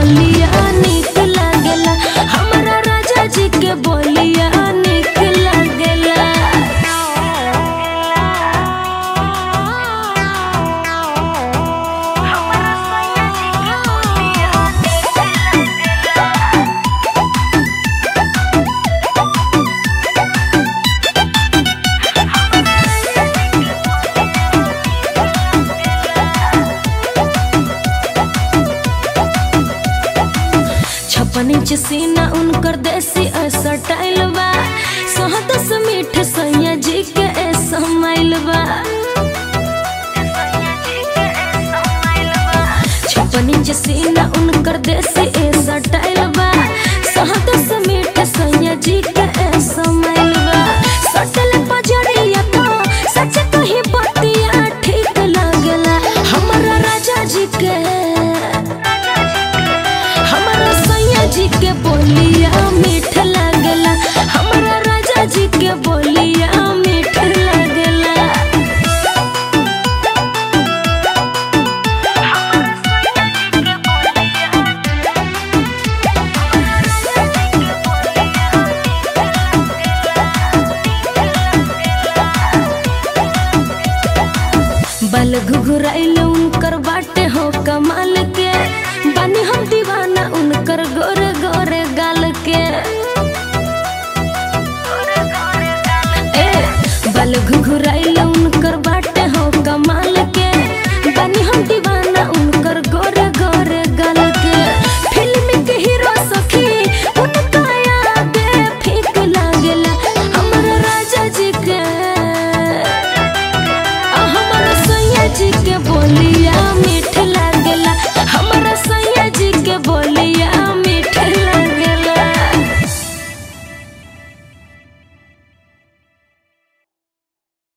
बोलिया निक लागेला हमरा राजा जी के बोलिया निक लागेला छप्पन इंच सीना उनकर देसी ऐसा टाइल बा सहत से मीठ सैया जी के ऐसा माइल बा छप्पन इंच सीना उनकर देसी ऐसा टाइल बा सहत से मीठ सैया जी के ऐसा माइल बा सटल पजड़िया तो सच कही बतिया ठीक लागेला हमरा राजा जी के हमरा सैया जी के बोलिया मीठ लागेला हमरा राजा जी के बोलिया मीठ लागेला बल घुघुराइल उनकर बाटे हो कमाल के बानी हम दीवाना उनकर गोरे गोरे गाल के ए बल घुघुराइल उनकर बाटे हो कमाल के बानी हम दीवाना उनकर गोरे गोरे गाल के फिल्म के हीरो सखी उनका आगे फीक लागेला हमरा राजा जी के आ हमरा सैया जी के बोलिया